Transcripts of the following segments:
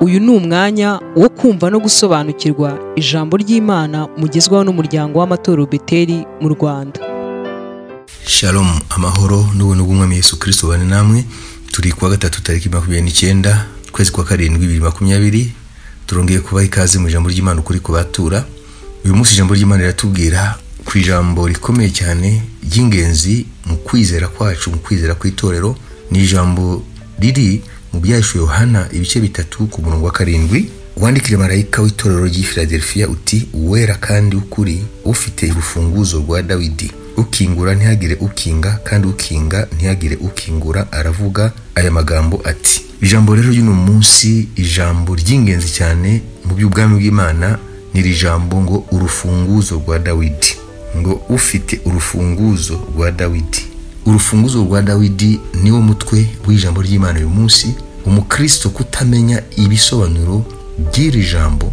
uyu ni umwanya wo kumva no gusobanukirwa ijambo ry'imana mugezwaho n'umuryango w'amatorero beteri mu rwanda shalom amahoro n'ubuntu bw'umwami yesu kirisito bane namwe turi kuwa gatatu tariki makumyabiri n'icyenda ukwezi kwa karindwi bibiri makumyabiri turongeye kubaha ikaze mu ijambo ry'imana ukuri ku batura uyu munsi ijambo ry'imana riratubwira ku ijambo rikomeye cyane ry'ingenzi mu kwizera kwacu mu kwizera kw'itorero ni ijambo riri mu byahishwe yohana ibice bitatu ku murongo wa karindwi wandikire marayika w'itorero ry'i filadelfiya uti uwera kandi ukuri ufite urufunguzo rwa dawidi ukingura ntihagire ukinga kandi ukinga ntihagire ukingura aravuga aya magambo ati ijambo rero ry'uno munsi ijambo ry'ingenzi cyane mu by'ubwami bw'imana n'iri jambo ngo urufunguzo rwa dawidi ngo ufite urufunguzo rwa dawidi urufunguzo rwa dawidi niwo mutwe w'ijambo ry'imana uyu munsi umukristo kutamenya ibisobanuro by'iri jambo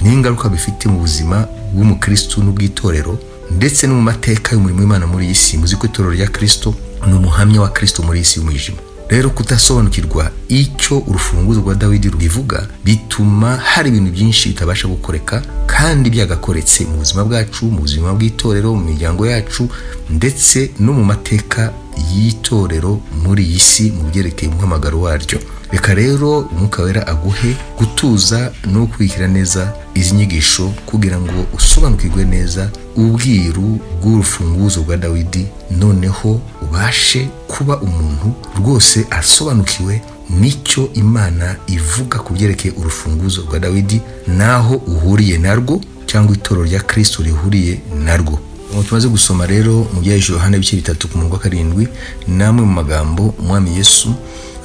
n'ingaruka bifite mu buzima bw'umukristo n'ubw'itorero ndetse no mu mateka y'umurimo w'imana muri iyi si muzi ko itorero rya kirisito ni umuhamya wa kirisito muri iyi si y'umwijima rero kudasobanukirwa icyo urufunguzo rwa dawidi rubivuga bituma hari ibintu byinshi bitabasha gukoreka kandi byagakoretse mu buzima bwacu mu buzima bw'itorero mu miryango yacu ndetse no mu mateka y'itorero muri iyi si mu byerekeye umuhamagaro waryo reka rero umwuka wera aguhe gutuza no gukurikira neza izi nyigisho kugira ngo usobanukirwe neza ubwiru bw'urufunguzo rwa dawidi noneho ubashe kuba umuntu rwose asobanukiwe n'icyo imana ivuga ku byerekeye urufunguzo rwa dawidi n'aho uhuriye narwo cyangwa itorero rya kirisito rihuriye narwo ubu tumaze gusoma rero mu byahishe yohana ibice bitatu ku murongo wa karindwi n'amwe mu magambo umwami yesu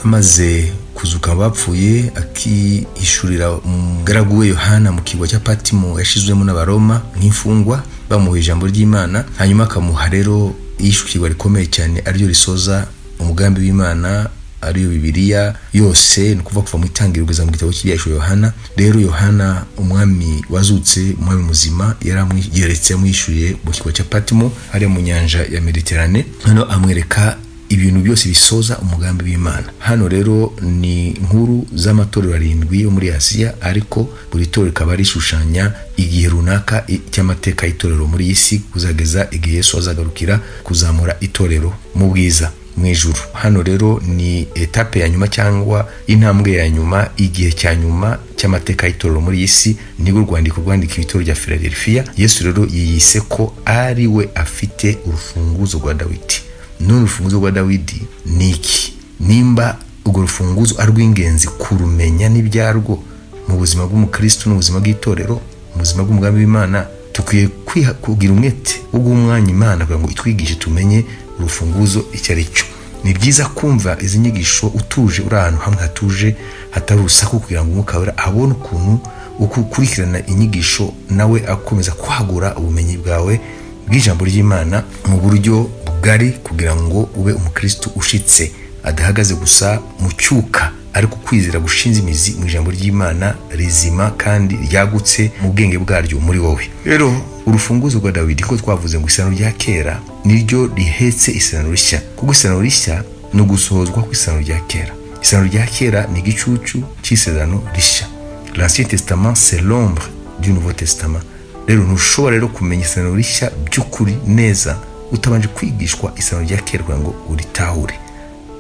amaze kuzuka bapfuye akihishurira umugaragu we yohana mu kigo cya patimo yashyizwemo n'abaroma nk'imfungwa bamuha ijambo ry'imana hanyuma akamuha rero yishyukirwa rikomeye cyane ariryo risoza umugambi w'imana ariyo bibiliya yose ni ukuvuga kuva mu itangiriro kugeza mu gitabo cy'ibyahishwe yohana rero yohana umwami wazutse umwami muzima yari amwigeretse amwishyuye mu kigo cya patimo hariya mu nyanja ya mediterane noneho amwereka ibintu byose bisoza umugambi w'imana hano rero ni inkuru z'amatorero arindwi yo muri asiya ariko buri torero rikaba rishushanya igihe runaka cy'amateka y'itorero muri iyi si kuzageza igihe yesu azagarukira kuzamura itorero mu bwiza mu ijuru hano rero ni etape ya nyuma cyangwa intambwe ya nyuma igihe cya nyuma cy'amateka y'itorero muri iyi si nibwo urwandiko rwandika ibitoro rya filadelfiya yesu rero yiyise ko ari we afite urufunguzo rwa dawidi none urufunguzo rwa dawidi ni iki nimba urwo rufunguzo ari rw'ingenzi kurumenya n'ibyarwo mu buzima bw'umukristo n'ubuzima bw'itorero mu buzima bw'umugambi w'imana dukwiye kugira umwete wo guha umwanya imana kugira ngo itwigishe tumenye urufunguzo icyo ari cyo ni byiza kumva izi nyigisho utuje uri ahantu hamwe hatuje hatari urusaku kugira ngo umwuka wera abone ukuntu uko ukurikirana inyigisho nawe akomeza kwagura ubumenyi bwawe bw'ijambo ry'imana mu buryo bugari kugira ngo ube umukristo ushitse adahagaze gusa mu cyuka ariko kwizera gushinze imizi mu ijambo ry'imana rizima kandi ryagutse mu bwenge bwaryo muri wowe rero urufunguzo rwa dawidi ko twavuze ngo isano rya kera niryo rihetse isano rishya kuko isano rishya ni ugusohozwa kw'isano rya kera isano rya kera ni igicucu cy'isezerano rishya l'ancien testament c'est l'ombre du nouveau testament rero ntushobora rero kumenya isano rishya by'ukuri neza utabanje kwigishwa isano rya kera kugira ngo uritahure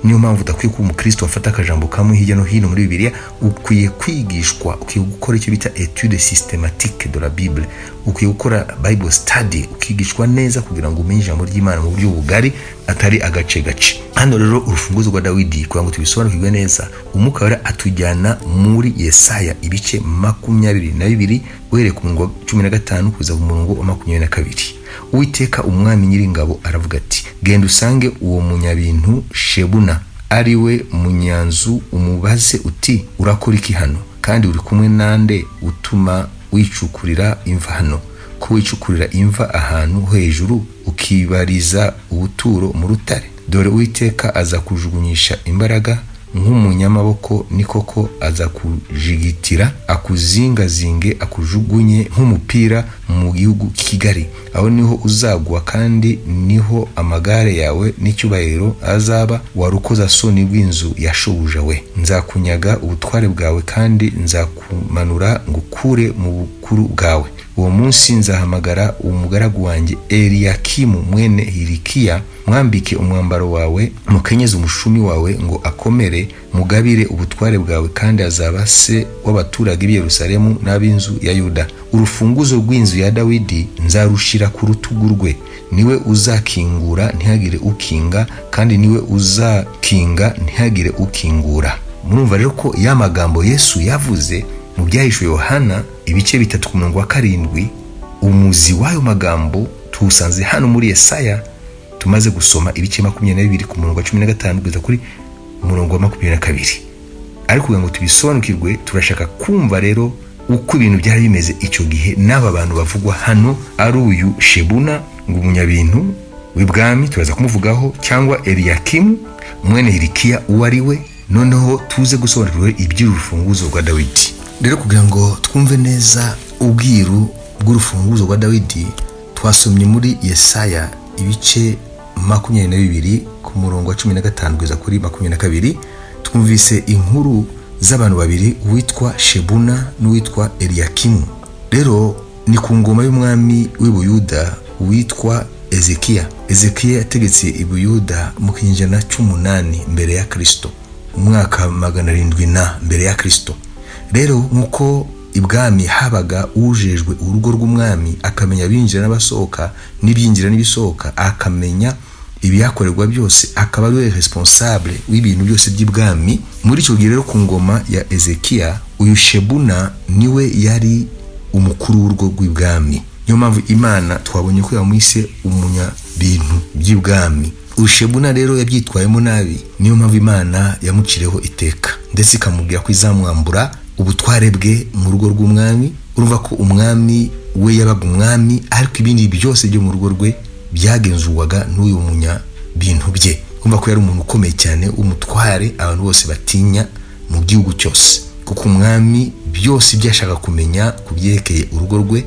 niyo mpamvu udakwiye kuba umukristo wafata akajambo kamwe hirya no hino muri bibiliya ukwiye kwigishwa ukwiye gukora icyo bita etude systematique de la bible ukwiye gukora bible study ukigishwa neza kugira ngo umenye ijambo ry'imana mu buryo bugari atari agace gace hano rero urufunguzo rwa dawidi kugira ngo tubisobanukirwe neza umwuka wera atujyana muri yesaya ibice makumyabiri na bibiri uhereye ku murongo wa cumi na gatanu kugeza ku murongo wa makumyabiri na kabiri uwiteka umwami nyiringabo aravuga ati genda usange uwo munyabintu shebuna ari we munyanzu umubaze uti urakora iki hano kandi uri kumwe nande utuma wicukurira imva hano ko wicukurira imva ahantu hejuru ukibariza ubuturo mu rutare dore uwiteka azakujugunyisha imbaraga nk'umunyamaboko ni koko azakujigitira akuzingazinge akujugunye nk'umupira mu gihugu kigari aho niho uzagwa kandi niho amagare yawe n'icyubahiro azaba warukoza soni rw'inzu ya shobuja we nzakunyaga ubutware bwawe kandi nzakumanura ngukure mu bukuru bwawe uwo munsi nzahamagara umugaragu wanjye eliyakimu mwene hirikiya mwambike umwambaro wawe mukenyeze umushumi wawe ngo akomere mugabire ubutware bwawe kandi azaba se w'abaturage b'i yerusalemu n'ab'inzu ya yuda urufunguzo rw'inzu ya dawidi nzarushira ku rutugu rwe niwe uzakingura ntihagire ukinga kandi niwe uzakinga ntihagire ukingura murumva rero ko ya magambo yesu yavuze mu byahishwe yohana ibice bitatu ku murongo wa karindwi umuzi w'ayo magambo tuwusanze hano muri yesaya tumaze gusoma ibice makumyabiri na bibiri ku murongo wa cumi na gatanu kugeza kuri umurongo wa makumyabiri na kabiri ariko kugira ngo tubisobanukirwe turashaka kumva rero uko ibintu byari bimeze icyo gihe n'aba bantu bavugwa hano ari uyu shebuna ngo umunyabintu w'ibwami turaza kumuvugaho cyangwa eliyakimu mwene hirikiya uwo ari we noneho tuze gusobanukirwe iby'urufunguzo rwa dawidi rero kugira ngo twumve neza ubwiru bw'urufunguzo rwa dawidi twasomye muri yesaya ibice makumyabiri na bibiri ku murongo wa cumi na gatanu kugeza kuri makumyabiri na kabiri twumvise inkuru z'abantu babiri uwitwa shebuna n'uwitwa eliyakimu rero ni ku ngoma y'umwami w'ibuyuda witwa ezekiya ezekiya yategetse ibuyuda mu kinyejana cy'umunani mbere ya kirisito mu mwaka magana arindwi na mbere ya kirisito rero nk'uko ibwami habaga ujejwe urugo rw'umwami akamenya abinjira n'abasohoka n'ibyinjira n'ibisohoka akamenya ibihakorerwa byose akaba ari we responsable w'ibintu byose by'ibwami muri icyo gihe rero ku ngoma ya ezekiya uyu shebuna niwe yari umukuru w'urugo rw'ibwami niyo mpamvu imana twabonye ko yamwise umunyabintu by'ibwami ushebuna rero yabyitwayemo nabi niyo mpamvu imana yamucireho iteka ndetse ikamubwira ko izamwambura ubutware bwe mu rugo rw'umwami urumva ko umwami we yabaga umwami ariko ibindi byose byo mu rugo rwe byagenzurwaga n'uyu munyabintu bye kumva ko yari umuntu ukomeye cyane w'umutware abantu bose batinya mu gihugu cyose kuko umwami byose ibyo yashaka kumenya ku byerekeye urugo rwe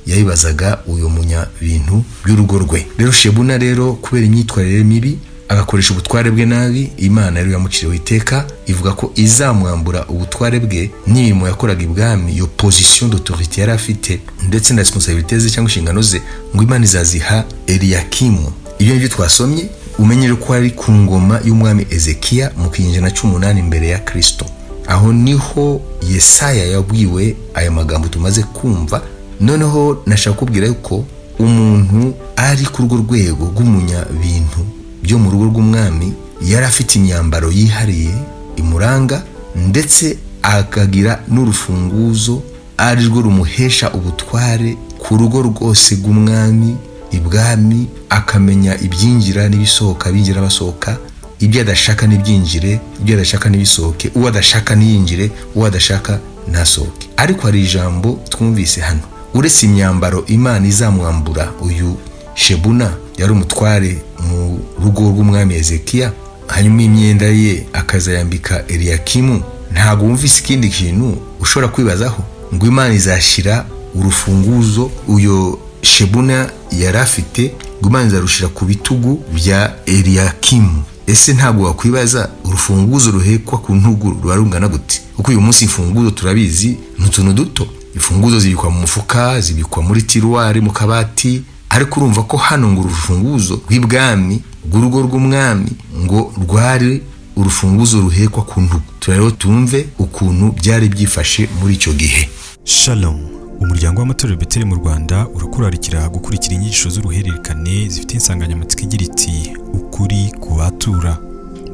yabibazaga uyu munyabintu by'urugo rwe rero shebuna rero kubera imyitwarire mibi agakoresha ubutware bwe nabi imana rero yamuciriwe iteka ivuga ko izamwambura ubutware bwe n'imirimo yakoraga ibwami iyo position d'autorite yari afite ndetse na responsabilite ze cyangwa inshingano ze ngo imana izaziha eliyakimu ibyo nibyo twasomye umenye ko ari ku ngoma y'umwami ezekiya mu kinyejana cy'umunani mbere ya kirisito aho niho yesaya yabwiwe aya magambo tumaze kumva noneho nashaka kubwira yuko umuntu ari ku rwo rwego rw'umunyabintu byo mu rugo rw'umwami yari afite imyambaro yihariye imuranga ndetse akagira n'urufunguzo ari rwo rumuhesha ubutware ku rugo rwose rw'umwami ibwami akamenya ibyinjira n'ibisohoka binjira basohoka ibyo adashaka n'ibyinjire ibyo adashaka n'ibisohoke uwo adashaka ntiyinjire uwo adashaka ntasohoke ariko hari ijambo twumvise hano uretse imyambaro imana izamwambura uyu shebuna yari umutware mu rugo rw'umwami ezekiya hanyuma imyenda ye akazayambika eliyakimu ntabwo wumvise ikindi kintu ushobora kwibazaho ngo imana izashyira urufunguzo uyo shebuna yari afite ngo imana izarushira ku bitugu bya eliyakimu ese ntabwo wakwibaza urufunguzo ruhekwa ku ntugu ruba rungana gute kuko uyu munsi imfunguzo turabizi ni utuntu duto imfunguzo zibikwa mu mufuka zibikwa muri tiruwari mu kabati ariko urumva ko hano ngo urufunguzo rw'ibwami rw'urugo rw'umwami ngo rwari urufunguzo ruhekwa ku ntugu turareba tumve ukuntu byari byifashe muri icyo gihe shalom umuryango w'amatorero beteri mu rwanda urakurarikira gukurikira inyigisho z'uruhererekane zifite insanganyamatsiko igira iti ukuri ku batura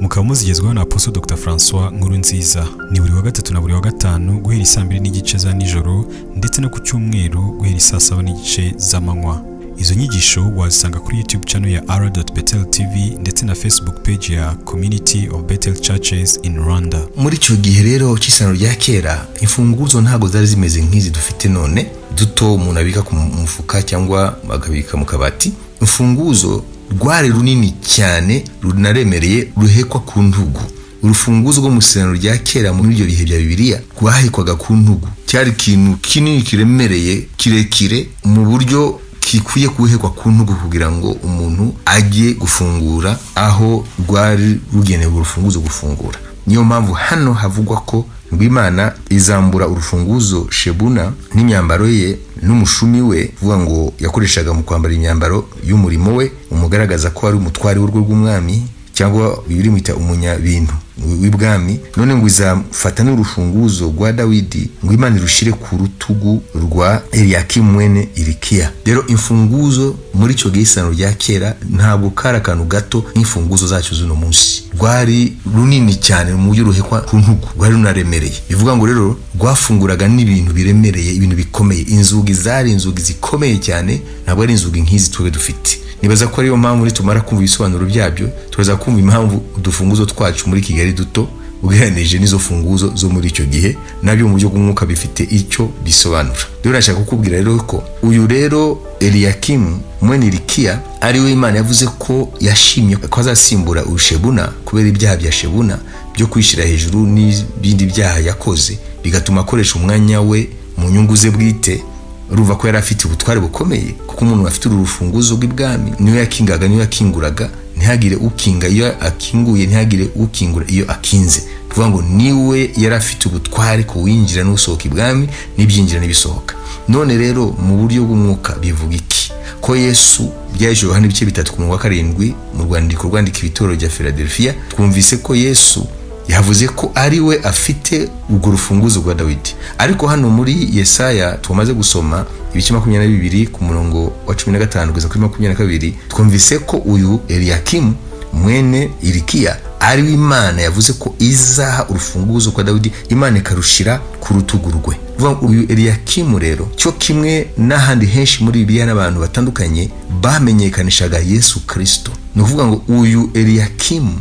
mukaba muzigezweho na aposo dr francois nkuru nziza ni buri wa gatatu na buri wa gatanu guhera isaa mbiri n'igice za nijoro ndetse no ku cyumweru guhera isaa saba n'igice z'amanywa izo nyigisho wazisanga kuri youtube channel ya ara betel tv ndetse na facebook page ya community of betel churches in rwanda muri icyo gihe rero cy'isano rya kera imfunguzo ntabwo zari zimeze nk'izi dufite none duto umuntu abika ku mufuka cyangwa akabika mu kabati imfunguzo rwari runini cyane runaremereye ruhekwa ku ntugu urufunguzo rwo mu isezerano rya kera muri ibyo bihe bya bibiliya rwahekwaga ku ntugu cyari ikintu kinini kiremereye kirekire mu buryo gikwiye kuhekwa ku ntugu kugira ngo umuntu ajye gufungura aho rwari rugenewe urufunguzo gufungura niyo mpamvu hano havugwa ko rw'imana izambura urufunguzo shebuna n'imyambaro ye n'umushumi we uvuga ngo yakoreshaga mu kwambara imyambaro y'umurimo we umugaragaza ko ari umutwari w'urugo rw'umwami cyangwa bibiri mwita umunyabintu w'ibwami none ngo izafata n'urufunguzo rwa dawidi ngo imana irushire ku rutugu rwa eliyakimu mwene irikiya rero imfunguzo muri icyo gisano rya kera ntabwo kari akantu gato nk'imfunguzo zacyo z'uno munsi rwari runini cyane mu buryo ruhekwa ku ntugu rwari runaremereye bivuga ngo rero rwafunguraga n'ibintu biremereye ibintu bikomeye inzugi zari inzugi zikomeye cyane ntabwo ari inzugi nk'izi twebwe dufite nibaza ko ariyo mpamvu nitumara kumva ibisobanuro byabyo turaza kumva impamvu udufunguzo twacu muri kigali duto ugereranije n'izo funguzo zo muri icyo gihe nabyo mu buryo bw'umwuka bifite icyo bisobanura rero nashaka kukubwira rero ko uyu rero eliyakimu mwene irikiya ari we imana yavuze ko yashimye ko azasimbura urushebuna kubera ibyaha bya shebuna byo kwishyira hejuru n'ibindi byaha yakoze bigatuma akoresha umwanya we mu nyungu ze bwite urumva ko yari afite ubutware bukomeye kuko umuntu afite uru rufunguzo rw'ibwami niyo yakingaga niyo yakinguraga ntihagire ukinga iyo akinguye ntihagire ukingura iyo akinze kuvuga ngo niwe yari afite ubutware ku winjira n'usohoka ibwami n'ibyinjira n'ibisohoka none rero mu buryo bw'umwuka bivuga iki ko yesu byaje yohana ibice bitatu ku murongo wa karindwi mu rwandiko rwandika ibitoro bya philadelphia twumvise ko yesu yavuze ko ari we afite urwo rufunguzo rwa dawidi ariko hano muri yesaya tumaze gusoma ibice makumyabiri na bibiri ku murongo wa cumi na gatanu kugeza kuri makumyabiri na kabiri twumvise ko uyu eliyakimu mwene irikiya ari we imana yavuze ko izaha urufunguzo rwa dawidi imana ikarushira ku rutugu rwe uyu eliyakimu rero cyo kimwe n'ahandi henshi muri bibiliya n'abantu batandukanye bamenyekanishaga yesu kirisito ni ukuvuga ngo uyu eliyakimu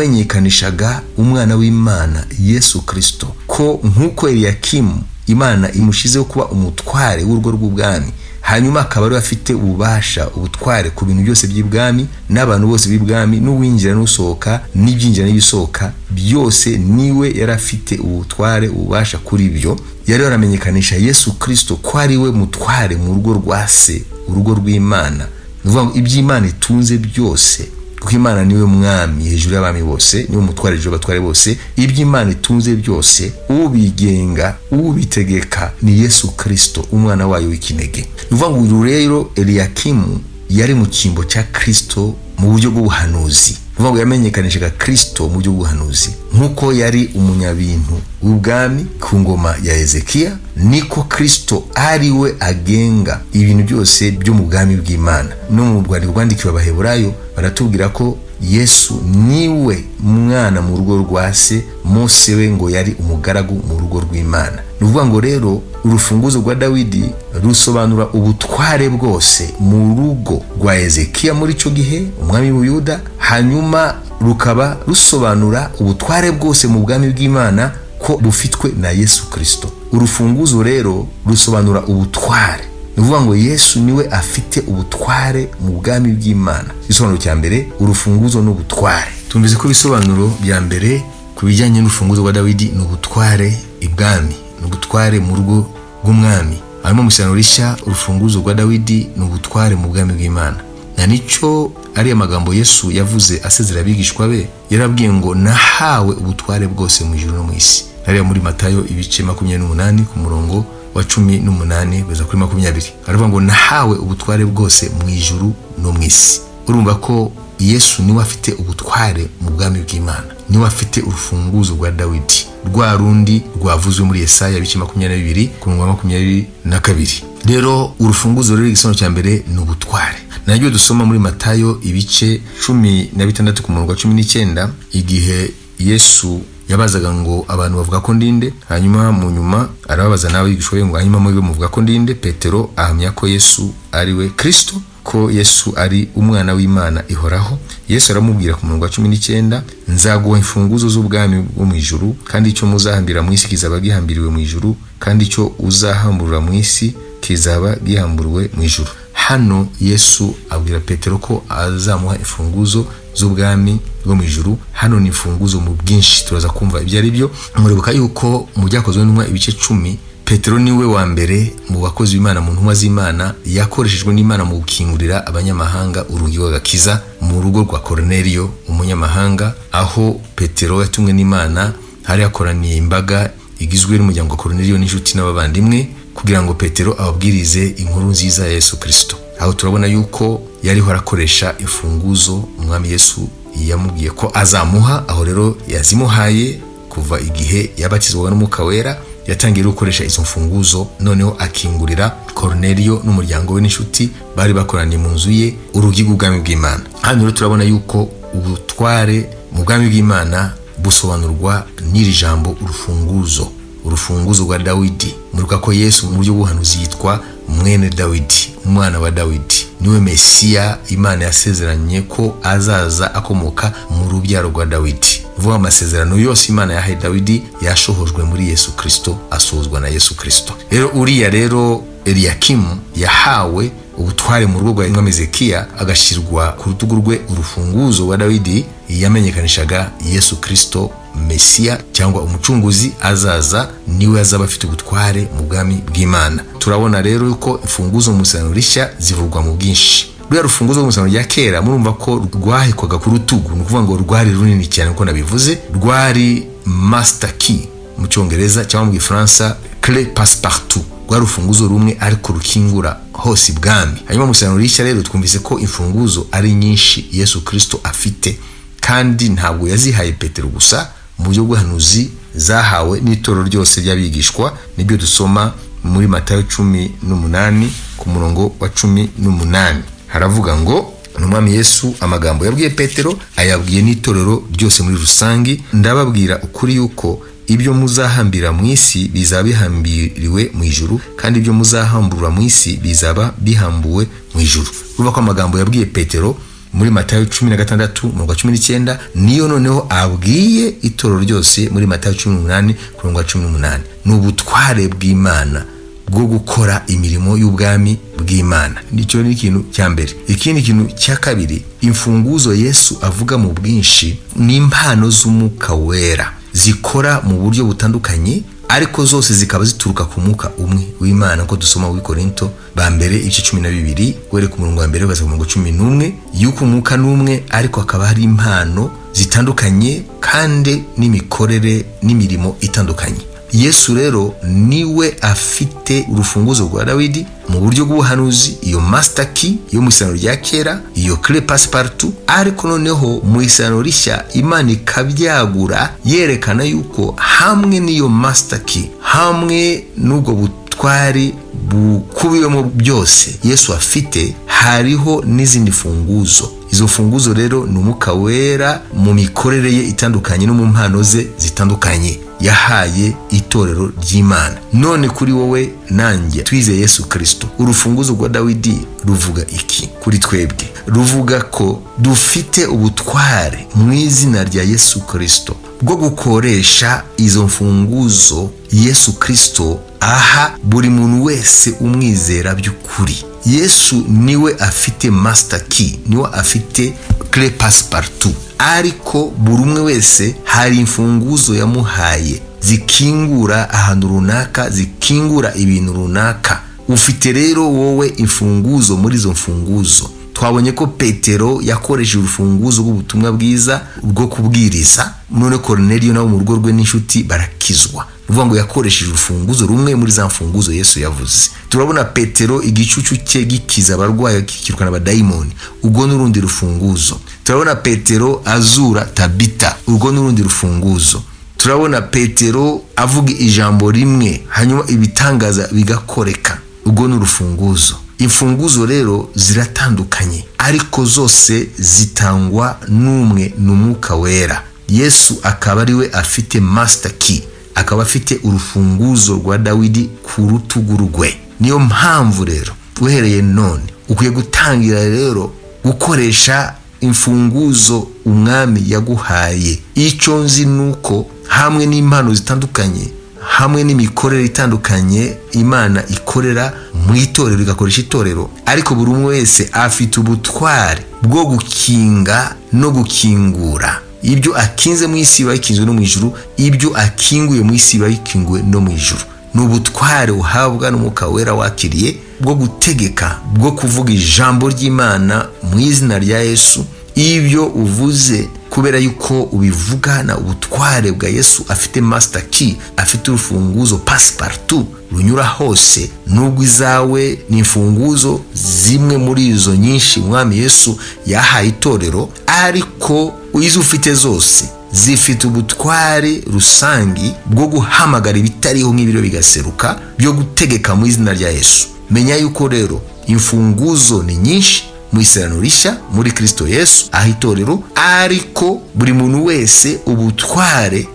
yamenyekanishaga umwana w'imana yesu kirisito ko nk'uko eliyakimu imana imushizeho kuba umutware w'urugo rw'ubwami hanyuma akaba ariwe afite ububasha ubutware ku bintu byose by'ibwami n'abantu bose b'ibwami n'uwinjira n'usohoka n'ibyinjira n'ibisohoka byose niwe yari afite ubutware ububasha kuri byo yari yaramenyekanisha yesu kirisito ko ari we mutware mu rugo rwa se urugo rw'imana ni ukuvuga ngo iby'imana itunze byose kuko imana niwe mwami hejuru y'abami bose niwe mutware hejuru y'abatware bose ibyo imana itunze byose ubigenga ubitegeka ni yesu kirisito umwana wayo w'ikinege ni ukuvuga ngo uyu rero eliyakimu yari mu cyimbo cya kirisito mu buryo bw'ubuhanuzi ni ukuvuga ngo yamenyekanishaga kirisito mu buryo bw'ubuhanuzi nk'uko yari umunyabintu w'ubwami ku ngoma ya ezekiya niko kirisito ari we agenga ibintu byose byo mu bwami bw'imana no mu rwandiko rwandikiwe abaheburayo baratubwira ko yesu niwe mwana mu rugo rwa se mose we ngo yari umugaragu mu rugo rw'imana ni ukuvuga ngo rero urufunguzo rwa dawidi rusobanura ubutware bwose mu rugo rwa ezekiya muri icyo gihe umwami w'ubuyuda hanyuma rukaba rusobanura ubutware bwose mu bwami bw'imana ko bufitwe na yesu kirisito urufunguzo rero rusobanura ubutware ni ukuvuga ngo yesu niwe afite ubutware mu bwami bw'imana igisobanuro cya mbere urufunguzo n'ubutware tumvise ko ibisobanuro bya mbere ku bijyanye n'urufunguzo rwa dawidi ni ubutware ibwami ni ubutware mu rugo rw'umwami hanyuma mu isano rishya urufunguzo rwa dawidi ni ubutware mu bwami bw'imana na nicyo ariya magambo yesu yavuze asezera abigishwa be yarabwiye ngo nahawe ubutware bwose mu ijoro no mu isi ariya muri matayo ibice makumyabiri n'umunani ku murongo wa cumi n'umunani kugeza kuri makumyabiri aravuga ngo nahawe ubutware bwose mu ijuru no mu isi urumva ko yesu niwe afite ubutware mu bwami bw'imana niwe afite urufunguzo rwa dawidi rwa rundi rwavuzwe muri yesaya bice makumyabiri na bibiri ku murongo wa makumyabiri na kabiri rero urufunguzo ruri igisobanuro cya mbere ni ubutware naryo dusoma muri matayo ibice cumi na bitandatu ku murongo wa cumi n'icyenda igihe yesu yabazaga ngo abantu bavuga ko ndinde hanyuma mu nyuma arababaza n'abigishwa be ngo hanyuma mube muvuga ko ndinde petero ahamya ko yesu ari we kirisito ko yesu ari umwana w'imana ihoraho yesu aramubwira ku murongo wa cumi n'icyenda nzaguha imfunguzo z'ubwami bwo mu ijuru kandi icyo muzahambira mu isi kizaba gihambiriwe mu ijuru kandi icyo uzahamburura mu isi kizaba gihamburiwe mu ijuru hano yesu abwira petero ko azamuha imfunguzo z'ubwami rwo mu ijuru hano ni imfunguzo mu bwinshi turaza kumva ibyo ari byo muribuka yuko mu byakozwe n'intumwa ibice cumi petero niwe wa mbere mu bakozi b'imana mu ntumwa z'imana yakoreshejwe n'imana mu gukingurira abanyamahanga urugi rw'agakiza mu rugo rwa koroneriyo umunyamahanga aho petero yatumwe n'imana hari hakoraniye imbaga igizwe n'umuryango wa koroneriyo n'inshuti n'abavandimwe kugira ngo petero ababwirize inkuru nziza ya yesu kirisito aho turabona yuko yariho arakoresha imfunguzo umwami yesu yamubwiye ko azamuha aho rero yazimuhaye kuva igihe yabatizwaga n'umwuka wera yatangiye gukoresha izo mfunguzo noneho akingurira koroneriyo n'umuryango we n'inshuti bari bakoraniye mu nzu ye urugi rw'ubwami bw'imana hano rero turabona yuko ubutware mu bwami bw'imana busobanurwa n'iri jambo urufunguzo urufunguzo rwa dawidi muruka ko yesu mu buryo bw'ubuhanuzi yitwa mwene dawidi umwana wa dawidi niwe mesiya imana yasezeranye ko azaza akomoka mu rubyaro rwa dawidi vuba amasezerano yose imana yahaye dawidi yashohojwe muri yesu kirisito asozwa na yesu kirisito rero uriya rero eliyakimu yahawe ubutware mu rugo rwa inka mezekiya agashyirwa ku rutugu rwe urufunguzo rwa dawidi yamenyekanishaga yesu kirisito mesiya cyangwa umucunguzi azaza niwe azaba afite ubutware mu bwami bw'imana turabona rero yuko imfunguzo mu isezerano rishya zivugwa mu bwinshi ruriya rufunguzo rw'umusaruro rya kera murumva ko rwahekwaga ku rutugu ni ukuvuga ngo rwari runini cyane uko nabivuze rwari masita ki mu cyongereza cyangwa mu gifaransa kere pasipartu rwari urufunguzo rumwe ariko rukingura hose ibwami hanyuma umusaruro rishya rero twumvise ko imfunguzo ari nyinshi yesu kirisito afite kandi ntabwo yazihaye petero gusa mu buryo bw'ubuhanuzi zahawe n'itorero ryose ry'abigishwa nibyo dusoma muri matayo cumi n'umunani ku murongo wa cumi n'umunani haravuga ngo umwami yesu amagambo yabwiye petero ayabwiye n'itorero ryose muri rusange ndababwira ukuri yuko ibyo muzahambira mu isi bizaba bihambiriwe mu ijuru kandi ibyo muzahamburura mu isi bizaba bihambuwe mu ijuru urumva ko amagambo yabwiye petero muri matayo cumi na gatandatu mirongo cumi n'icyenda niyo noneho abwiye itorero ryose muri matayo cumi n'umunani ku mirongo cumi n'umunani ni ubutware bw'imana bwo gukora imirimo y'ubwami bw'imana nicyo ni ikintu cya mbere ikindi kintu cya kabiri imfunguzo yesu avuga mu bwinshi ni impano z'umwuka wera zikora mu buryo butandukanye ariko zose zikaba zituruka ku mwuka umwe w'imana nko dusoma w'i korinto ba mbere ibice cumi na bibiri were ku murongo wa mbere ugaza ku murongo cumi n'umwe y'uko umwuka n'umwe ariko hakaba hari impano zitandukanye kandi n'imikorere n'imirimo itandukanye yesu rero niwe afite urufunguzo rwa dawidi mu buryo bw'ubuhanuzi iyo masita ki yo mu isano rya kera iyo kire pasiparutu ariko noneho mu isano rishya imana ikabyagura yerekana yuko hamwe n'iyo masita ki hamwe n'ubwo butwari bukubiyemo byose yesu afite hariho n'izindi funguzo izo funguzo rero ni umwuka wera mu mikorere ye itandukanye no mu mpano ze zitandukanye yahaye itorero ry'imana none kuri wowe nanjye twize yesu kirisito urufunguzo rwa dawidi ruvuga iki kuri twebwe ruvuga ko dufite ubutware mu izina rya yesu kirisito bwo gukoresha izo mfunguzo yesu kirisito aha buri muntu wese umwizera by'ukuri yesu niwe afite masita ki niwe afite kire pasiparutu ariko buri umwe wese hari imfunguzo yamuhaye zikingura ahantu runaka zikingura ibintu runaka ufite rero wowe imfunguzo muri izo mfunguzo twabonye ko petero yakoresheje urufunguzo rw'ubutumwa bwiza bwo kubwiriza none koroneriyo nabo mu rugo rwe n'inshuti barakizwa uvuga ngo yakoresheje urufunguzo rumwe muri za mfunguzo yesu yavuze turabona petero igicucu cye gikiza abarwayi akikirwa n'abadayimoni ubwo n'urundi rufunguzo turabona petero azura tabita urwo n'urundi rufunguzo turabona petero avuga ijambo rimwe hanyuma ibitangaza bigakoreka urwo ni urufunguzo imfunguzo rero ziratandukanye ariko zose zitangwa n'umwe ni umwuka wera yesu akaba ariwe afite masita ki akaba afite urufunguzo rwa dawidi ku rutugu rwe niyo mpamvu rero uhereye none ukwiye gutangira rero gukoresha imfunguzo umwami yaguhaye icyo nzi ni uko hamwe n'impano zitandukanye hamwe n'imikorere itandukanye imana ikorera mu itorero igakoresha itorero ariko buri umwe wese afite ubutware bwo gukinga no gukingura ibyo akinze mu isi biba bikinzwe no mu ijuru ibyo akinguye mu isi biba bikinguwe no mu ijuru ni ubutware uhabwa n'umwuka wera wakiriye bwo gutegeka bwo kuvuga ijambo ry'imana mu izina rya yesu ibyo uvuze kubera yuko ubivugana ubutware bwa yesu afite masita ki afite urufunguzo pasiparutu runyura hose nubwo izawe ni imfunguzo zimwe muri izo nyinshi umwami yesu yahaye itorero ariko izo ufite zose zifite ubutware rusange bwo guhamagara ibitariho nk'ibiro bigaseruka byo gutegeka mu izina rya yesu menya yuko rero imfunguzo ni nyinshi mu isirano rishya muri kirisito yesu aho itorero ariko buri muntu wese ubutware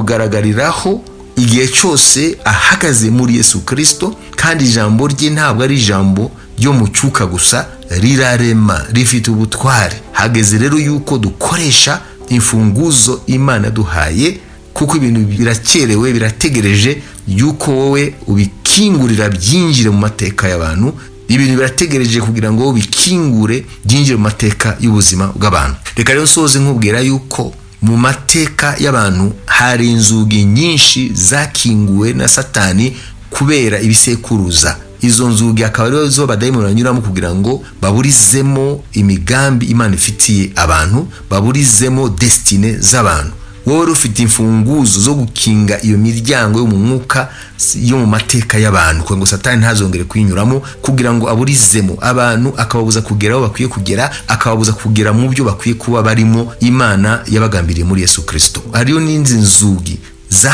bumugaragariraho igihe cyose ahagaze muri yesu kirisito kandi ijambo rye ntabwo ari ijambo ryo mu cyuka gusa rirarema rifite ubutware hageze rero yuko dukoresha imfunguzo imana duhaye kuko ibintu birakerewe birategereje yuko wowe ubikingurira byinjire mu mateka y'abantu ibintu birategereje kugira ngo bikingure byinjire mu mateka y'ubuzima bw'abantu reka rero nsoze nkubwira yuko mu mateka y'abantu hari inzugi nyinshi zakinguwe na satani kubera ibisekuruza izo nzugi akaba arizo zo badayimoni banyuramo kugira ngo baburizemo imigambi imana ifitiye abantu baburizemo desitine z'abantu wowe wari ufite imfunguzo zo gukinga iyo miryango yo mu mwuka yo mu mateka y'abantu kugira ngo satani ntazongere kuyinyuramo kugira ngo aburizemo abantu akababuza kugera aho bakwiye kugera akababuza kugera mu byo bakwiye kuba barimo imana yabagambiriye muri yesu kirisito hariyo n'inzi nzugi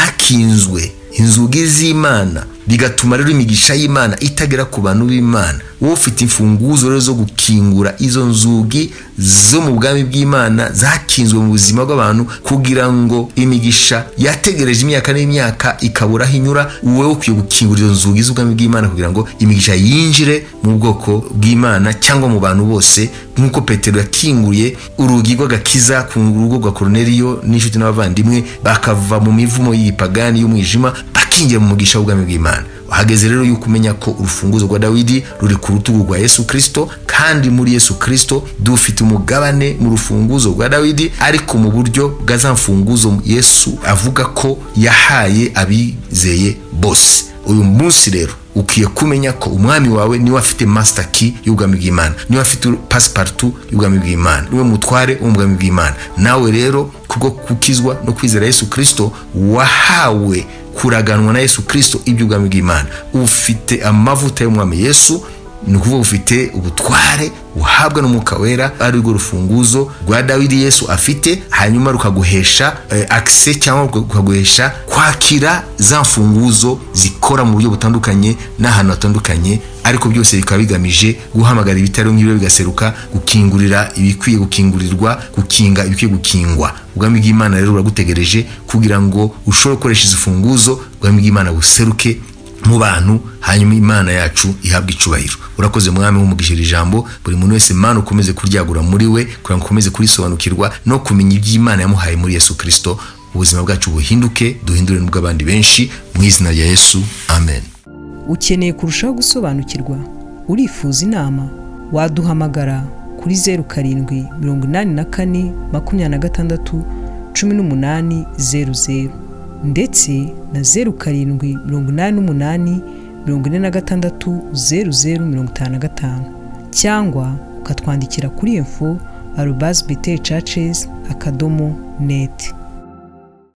zakinzwe inzugi z'imana bigatuma rero imigisha y'imana itagera ku bantu b'imana wowe ufite imfunguzo rero zo gukingura izo nzugi zo mu bwami bw'imana zakinzwe mu buzima bw'abantu kugira ngo imigisha yategereje imyaka n'imyaka ikabura aho inyura wowe ukwiye gukingura izo nzugi z'ubwami bw'imana kugira ngo imigisha yinjire mu bwoko bw'imana cyangwa mu bantu bose nk'uko petero yakinguriye urugi rw'agakiza ku rugo rwa koroneriyo n'inshuti n'abavandimwe bakava mu mivumo y'ipagani y'umwijima bakingira mu mugisha w'ubwami bw'imana hageze rero yuko umenya ko urufunguzo rwa dawidi ruri ku rutugu rwa yesu kirisito kandi muri yesu kirisito dufite umugabane mu rufunguzo rwa dawidi ariko mu buryo bwa za mfunguzo yesu avuga ko yahaye abizeye bose uyu munsi rero ukwiye kumenya ko umwami wawe niwe afite masita ki y'ubwami bw'imana niwe afite pasiparutu y'ubwami bw'imana niwe mutware w'ubwami bw'imana nawe rero kubwo gukizwa no kwizera yesu kirisito wahawe kuraganwa na yesu kirisito iby'ubwami bw'imana ufite amavuta y'umwami yesu ni ukuvuga ufite ubutware uhabwa n'umwuka wera ari rwo rufunguzo rwa dawidi yesu afite hanyuma rukaguhesha akise cyangwa rukaguhesha kwakira za mfunguzo zikora mu buryo butandukanye n'ahantu hatandukanye ariko byose bikaba bigamije guhamagara ibitaro nk'ibiro bigaseruka gukingurira ibikwiye gukingurirwa gukinga ibikwiye gukingwa ubwami bw'imana rero buragutegereje kugira ngo ushobore gukoresha izi mfunguzo ubwami bw'imana buseruke mu bantu hanyuma imana yacu ihabwa icubahiro urakoze mwami wumugishije ijambo buri muntu wese mana ukomeze kuryagura muri we kugira ngo ukomeze kurisobanukirwa no kumenya iby'imana yamuhaye muri yesu kirisito ubuzima bwacu buhinduke duhindure n'ubw'abandi benshi mu izina rya yesu amen ukeneye kurushaho gusobanukirwa urifuza inama waduhamagara kuri zeru karindwi mirongo inani na kane makumyabiri na gatandatu cumi n'umunani zeru zeru ndetse na zeru karindwi mirongo inani n'umunani mirongo ine na gatandatu zeru zeru mirongo itanu na gatanu cyangwa ukatwandikira kuri info arubasi biteri cacesi akadomo neti